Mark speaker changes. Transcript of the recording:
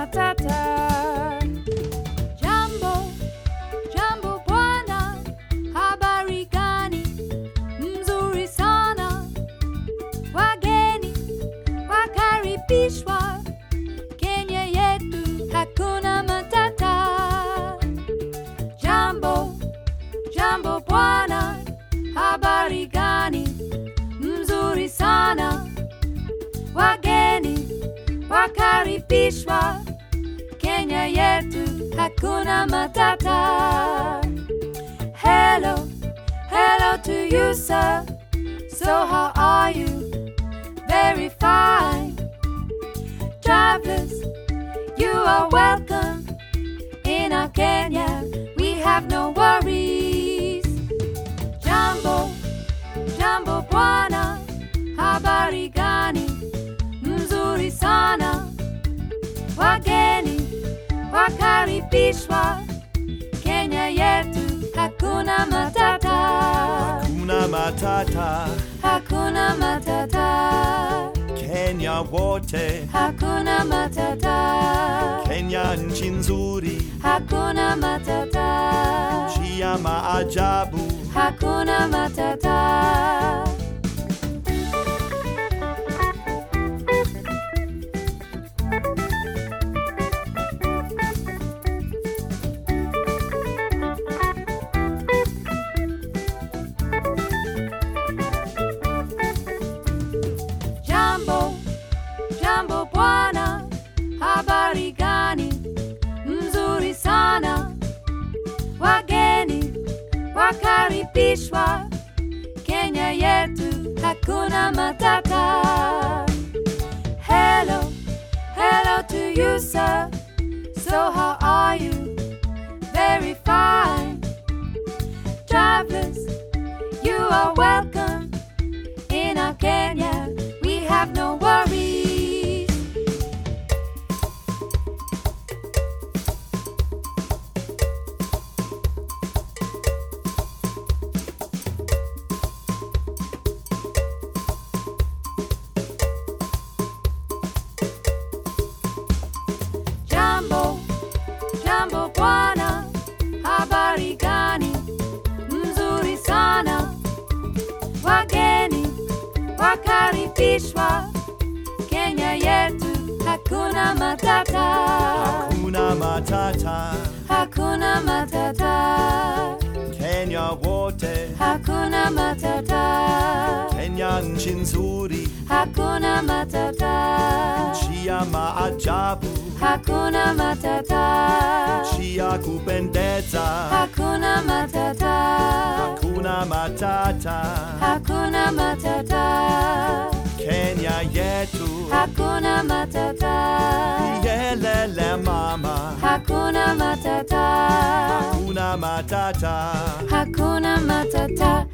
Speaker 1: matata. Jambo, jambo bwana, habari gani? Mzuri sana. Wageni wakaribishwa Kenya yetu, hakuna matata. Jambo, jambo bwana, habari gani? Mzuri sana. Wageni wakaribishwa Kenya yetu, hakuna matata. Hello, hello to you, sir. So how are you? Very fine. Travelers, you are welcome. In our Kenya, we have no worries. Jambo, jambo bwana, habari gani? Mzuri sana. Wageni wakaribishwa Kenya yetu, hakuna matata,
Speaker 2: Kuna matata
Speaker 1: hakuna matata,
Speaker 2: Kenya wote,
Speaker 1: hakuna matata,
Speaker 2: Kenya nchi nzuri,
Speaker 1: hakuna matata,
Speaker 2: nchi ya maajabu.
Speaker 1: hakuna matata. Jambo, jambo bwana, habari gani? Mzuri sana. Wageni wakaribishwa Kenya yetu, hakuna matata. Hello, hello to you, sir. So how are you? Very fine. Travelers, you are welcome. In our Kenya, we have no worries. Jambo, jambo bwana, habari gani? Mzuri sana. Wageni wakaribishwa Kenya yetu, hakuna matata,
Speaker 2: Kuna matata
Speaker 1: hakuna matata,
Speaker 2: Kenya wote,
Speaker 1: hakuna matata,
Speaker 2: Kenya nchi nzuri,
Speaker 1: hakuna matata,
Speaker 2: nchi ya maajabu,
Speaker 1: hakuna matata,
Speaker 2: nchi ya kupendeza.
Speaker 1: hakuna matata,
Speaker 2: Hakuna matata
Speaker 1: hakuna matata,
Speaker 2: Kenya yetu,
Speaker 1: hakuna matata,
Speaker 2: yelele mama.
Speaker 1: hakuna matata,
Speaker 2: Hakuna matata
Speaker 1: hakuna matata.